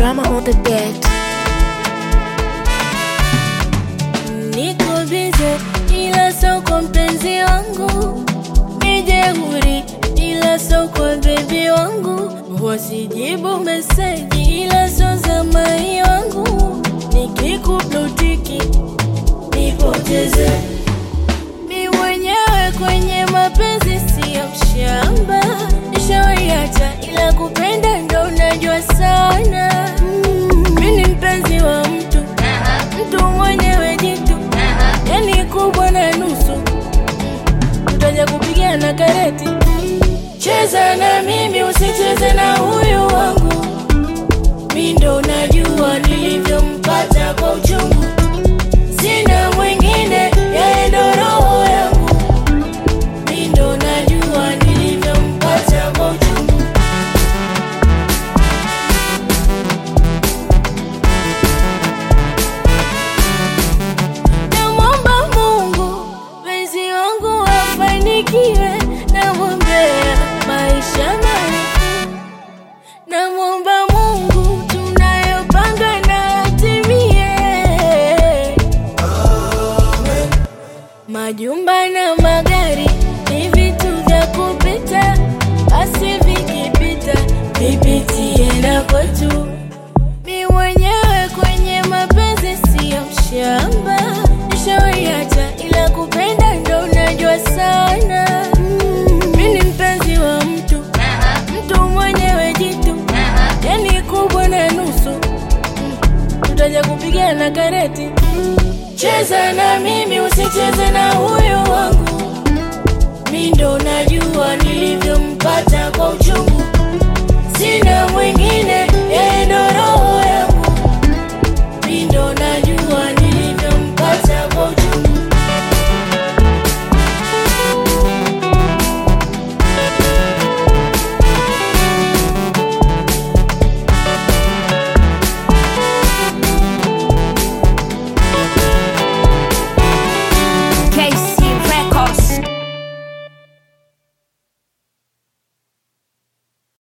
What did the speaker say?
drama on the beat. Niko bize ila sio kwa mpenzi wangu, nijeuri ila sio kwa bebi wangu, wasijibu meseji ila sio za mai wangu, nikikuplotiki nipoteze mi mwenyewe kwenye mapenzi siyo mshamba, nishawaiacha ila kupenda ndo unajua sana. Mi ni mpenzi wa mtu, mtu mwenyewe jitu, yani kubwa na nusu, tutaja kupigana kareti. Cheza na mimi, usicheze na huyu wangu, mi ndo najua nilivyompata kwa uchungu, sina mwingine, yeye ndo roho yangu, mi ndo najua nilivyompata kwa uchungu. Namwomba Mungu mpenzi wangu afanikiwe, namwombea maisha marefu. Namwomba Mungu tunayopanga na atimie, majumba na magari ni vitu vya kupita, basi vikipita vipitie na kwetu. Mi mwenyewe kwenye mapenzi siyo mshamba, nishawaiacha ila kupenda ndo najua sana. Mi ni mpenzi wa mtu, mtu mwenyewe jitu, yani kubwa na nusu, tutaja kupigana kareti. Cheza na mimi, usicheze na huyu wangu, mi ndo najua nilivyompata kwa uchungu